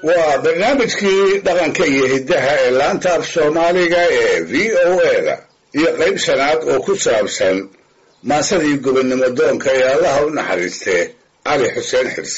waa barnaamijkii dhaqanka iyo hiddaha ee laanta af soomaaliga ee v o a-da iyo qayb shanaad oo ku saabsan maasadii gobonnimo doonka ee allaha u naxariistee cali xuseen xirsi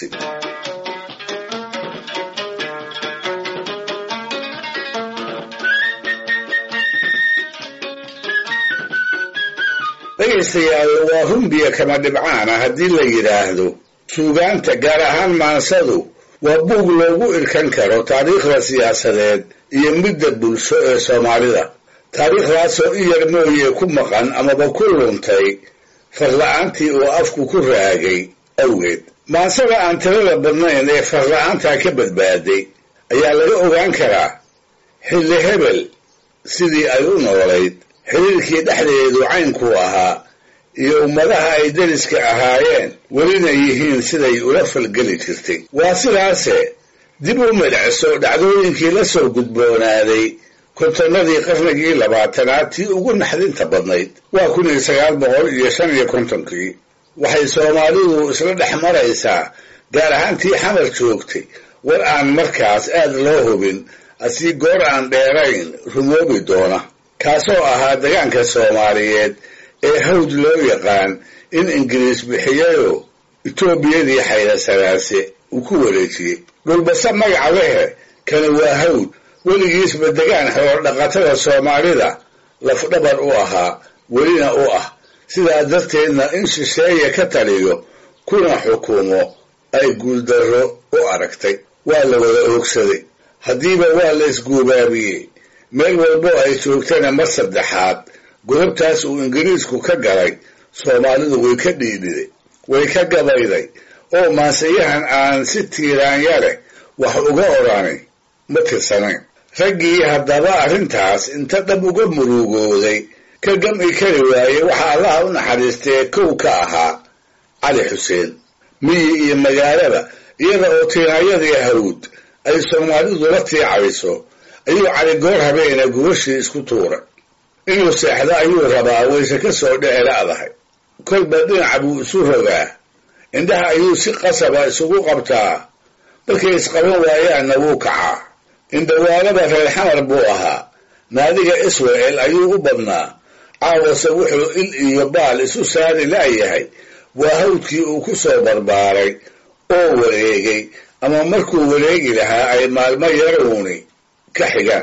dhegaystayaal waa rumbiya kama dhibcaana haddii la yidhaahdo suugaanta gaar ahaan maansadu waa buug loogu irkan karo taariikhda siyaasadeed iyo midda bulsho ee soomaalida taariikhdaasoo in yar mooye ku maqan amaba ku luntay farla-aantii uu afku ku raagay awgeed maansada aan tirada badnayn ee farla-aantaa ka badbaaday ayaa laga ogaan karaa xilli hebel sidii ay u noolayd xiriirkii dhexdeedu caynkuu ahaa iyo ummadaha ay deriska ahaayeen welina yihiin siday ula falgeli jirtay waa sidaase dib u midhacso dhacdooyinkii la soo gudboonaaday kontonnadii qarnigii labaatanaad tii ugu naxdinta badnayd waa kun iyo sagaal boqol iyo shan iyo kontonkii waxay soomaalidu isla dhex maraysaa gaar ahaan tii xamar joogtay war aan markaas aad loo hubin asii goor aan dheerayn rumoobi doona kaasoo ahaa degaanka soomaaliyeed ee hawd loo yaqaan in ingiriis bixiyayoo etoobiyadii xaydasanaase uu ku wareejiyey dhulbase magaca lehe kani waa hawd weligiisba degaan xoolo dhaqatada soomaalida lafdhabar u ahaa welina u ah sidaa darteedna in shisheeye ka taliyo kuna xukumo ay guuldarro u aragtay waa la wada oogsaday haddiiba waa la isguubaabiyey meel walbo ay joogtana mar saddexaad godobtaas uu ingiriisku ka galay soomaalidu way ka dhiidhiday way ka gabayday oo maansayahan aan si tiiraanya leh wax uga odhanay ma tirsanayn raggii haddaba arrintaas inta dhab uga murugooday ka gam'i kari waayey waxaa allaha u naxariistee kow ka ahaa cali xuseen miyi iyo magaalaba iyada oo tiiraanyadii hawd ay soomaalidu la tiicayso ayuu cali goor habeena gubashii isku tuuray inuu seexdo ayuu rabaa wayse ka soo dhici la'dahay kolba dhinaca buu isu rogaa indhaha ayuu si qasaba isugu qabtaa markay isqaban waayaanna wuu kacaa indhawaalaba reer xamar buu ahaa naadiga israel ayuu u badnaa caawase wuxuu il iyo baal isu saari la'yahay waa hawdkii uu ku soo barbaaray oo wareegay ama markuu wareegi lahaa ay maalmo yaruuni ka xigaan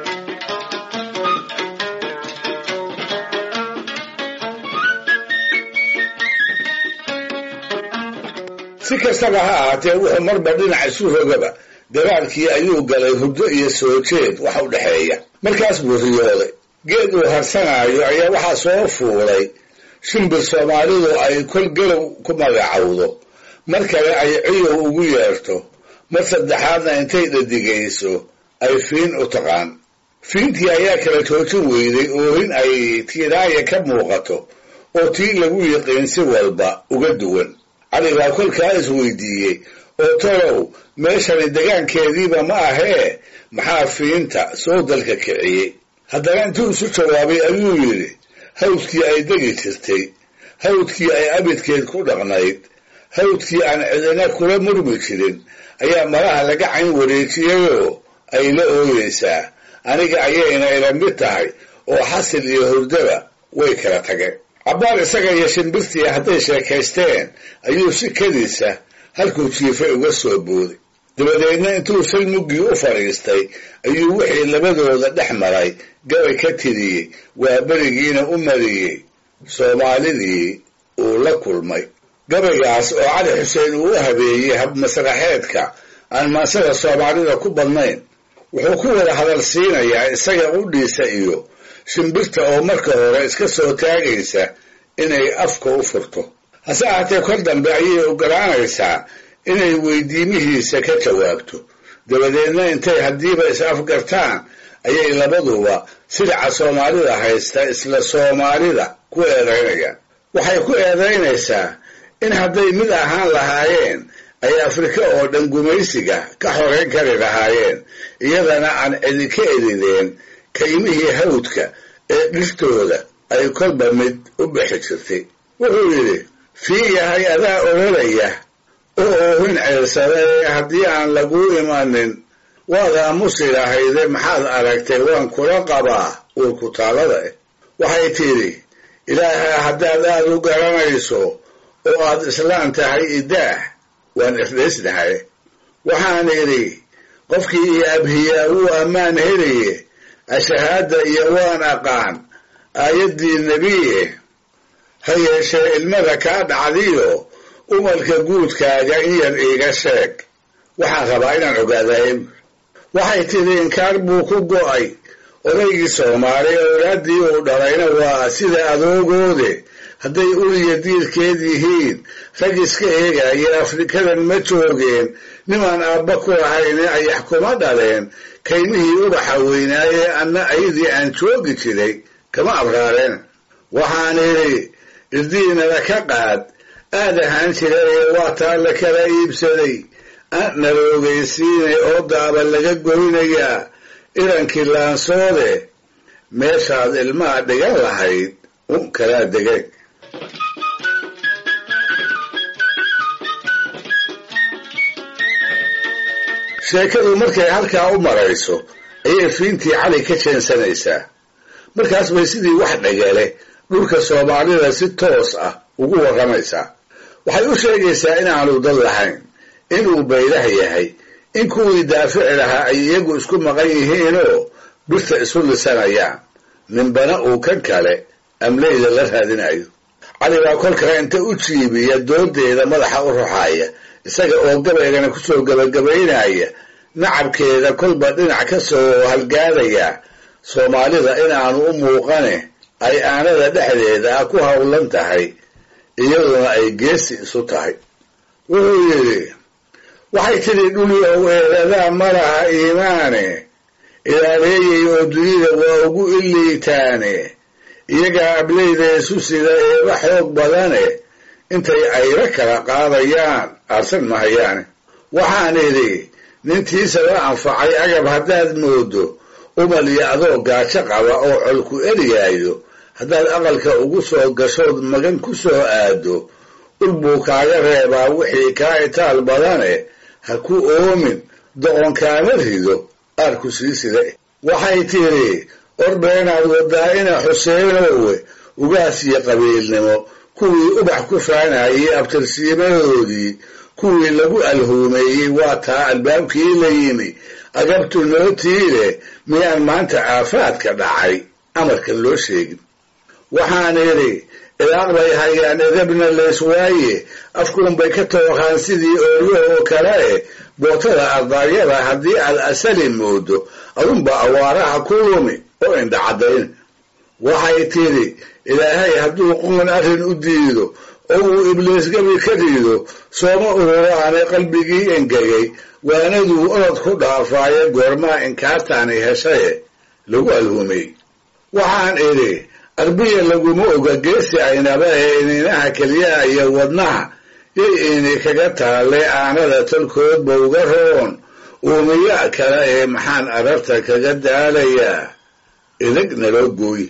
si kastaba ha ahaatee wuxuu marba dhinac isu rogaba dagaalkii ayuu galay hurdo iyo soo jeed wax u dhexeeya markaas buu riyooday geed uu harsanaayo ayaa waxaa soo fuulay shimbir soomaalidu ay kol galow ku magacowdo mar kale ay ciyow ugu yeerto mar saddexaadna intay dhadigayso ay fiin u taqaan fiintii ayaa kala joojin weyday oohin ay tiiraaya ka muuqato oo tii lagu yiqiin si walba uga duwan cali baa kolkaa isweydiiyey oo tolow meeshani degaankeediiba ma ahee maxaa fiinta soo dalka kiciyey haddana intuu isu jawaabay ayuu yidhi hawdkii ay degi jirtay hawdkii ay abidkeed ku dhaqnayd hawdkii aan cidina kula murmi jirin ayaa malaha laga cayn wareejiyayoo ay la ooyeysaa aniga ayayna ila mid tahay oo xasil iyo hurdaba way kala tageen cabbaar isaga iyo shimbirtii hadday sheekaysteen ayuu si kadiisa halkuu jiifay uga soo booday dabadeedna intuu salmuggii u fadhiistay ayuu wixii labadooda dhex maray gabay ka tiriyey waa berigiina u mariyey soomaalidii uu la kulmay gabaygaas oo cali xuseen uu u habeeyey habmasraxeedka aan maansada soomaalida ku badnayn wuxuu ku wada hadal siinayaa isaga qudhiisa iyo shimbirta oo marka hore iska soo taagaysa inay afka u furto hase ahaatee kor dambe ayay ogolaanaysaa inay weydiimihiisa ka jawaabto dabadeedna intay haddiiba is afgartaan ayay labaduba sidaca soomaalida haysta isla soomaalida ku eedaynayaan waxay ku eedaynaysaa in hadday mid ahaan lahaayeen ay afrika oo dhan gumaysiga ka xoreyn kari lahaayeen iyadana aan cidi ka edideen kaymihii hawdka ee dhirtooda ay kolba mid u bixi jirtay wuxuu yidhi fii yahay adaa ololaya oo oohin ceersada ee haddii aan laguu imanin waad aamusi lahayde maxaad aragtay waan kula qabaa uurku taalada eh waxay tidhi ilaaha haddaad aad u garanayso oo aad islaan tahay idaah waan isdhaysnahay waxaan idhi qofkii iyo abhiyaa wuu ammaan helaye ashahaada iyo waan aqaan aayaddii nebiye ha yeeshee ilmada kaa dhacdiyo umalka guudkaaga in yar iiga sheeg waxaan rabaa inaan ogaadaye waxay tidhi inkaar buu ku go'ay odaygii soomaali owlaaddii uu dhalayna waa sida adoogoode hadday uliya diirkeed yihiin rag iska eegaya afrikadan ma joogeen nimaan aabba ku lahayne ayax kuma dhaleen kaymihii ubaxa weynaaye anna aydii aan joogi jiray kama abraareen waxaan idhi irdiinala ka qaad aad ahaan jira ee waa taa la kala iibsaday nala ogeysiinay oo daaba laga goynayaa irankii laansoode meeshaad ilmaha dhigan lahayd un kalaa degeen sheekadu markay halkaa u marayso ayay fiintii cali ka jeensanaysaa markaas bay sidii wax dhagale dhulka soomaalida si toos ah ugu warramaysaa waxay u sheegaysaa inaanu dad lahayn inuu baylah yahay in kuwii daafici lahaa ay iyagu isku maqan yihiinoo birta isu lisanayaan ninbana uu kan kale amleyda la raadinayo cali baa kolkaa inta u jiibiya doodeeda madaxa u ruxaaya isaga oo gabaygana kusoo gabagabaynaya nacabkeeda kolba dhinac ka soo halgaadaya soomaalida inaanu u muuqane ay aanada dhexdeeda ah ku howlan tahay iyaduna ay geesi isu tahay wuxuu yidhi waxay tidhi dhulyow eedadaa ma laha iimaane ilaaleeyay oo dunida waa ugu iliitaane iyagaa ableyda isu sida eeba xoog badane intay ayro kala qaadayaan aarsan mahayaane waxaan idhi nintiisa la anfacay agab haddaad moodo umal iyo adoo gaajo qaba oo colku eriyaayo haddaad aqalka ugu soo gashood magan ku soo aado ul buu kaaga reebaa wixii kaa itaal badane ha ku oomin doqonkaama rido aarku sii sida waxay tidhi ordheenaad wadaa ina xuseenowe ugaas iyo qabiilnimo kuwii ubax ku faanayay abtirsiimadoodii kuwii lagu alhuumeeyey waa taa albaabkii la yimi agabtu nootiile miyaan maanta aafaadka dhacay amarkan loo sheegin waxaan idhi ilaaq bay hayaan edabna leyswaaye afkuunbay ka tooqaan sidii ooryaha oo kale eh bootada ardaaryada haddii aad asali moodo adunba awaaraha ku lumi oo indha caddayn waxay tidhi ilaahay hadduu qoon arrin u diido oo uu ibliis gabi ka rido sooma ururaane qalbigii engegay waanaduu orod ku dhaafaaye goormaa inkaartaani heshaye lagu alhumay waxaan idhi arbiya laguma oga geesi aynaba ee ininaha keliyaha iyo wadnaha yay ini kaga taalle aanada tolkoodba uga roon uumiya kale ee maxaan ararta kaga daalayaa idag naloo gooy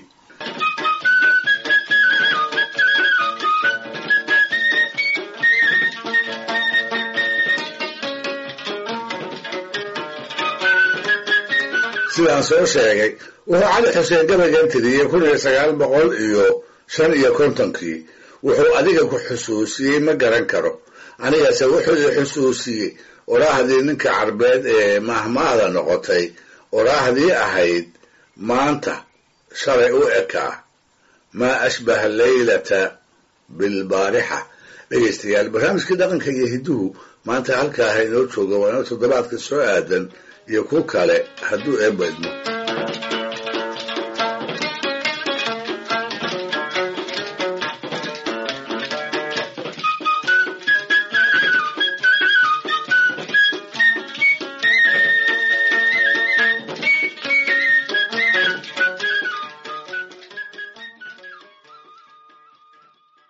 sidaan soo sheegay wuxuu cali xuseen gabaygan tiriyey kun iyo sagaal boqol iyo shan iyo kontonkii wuxuu adiga ku xusuusiyey ma garan karo anigase wuxuu i xusuusiyey oraahdii ninka carbeed ee mahmaada noqotay oraahdii ahayd maanta shalay u ekaa maa ashbaha leylata bilbaarixa dhegaystayaal barnaamijkii dhaqanka iyo hidduhu maanta halkaaha inoo jooga waa inoo toddobaadka soo aadan iyo ku kale hadduu eebba idmo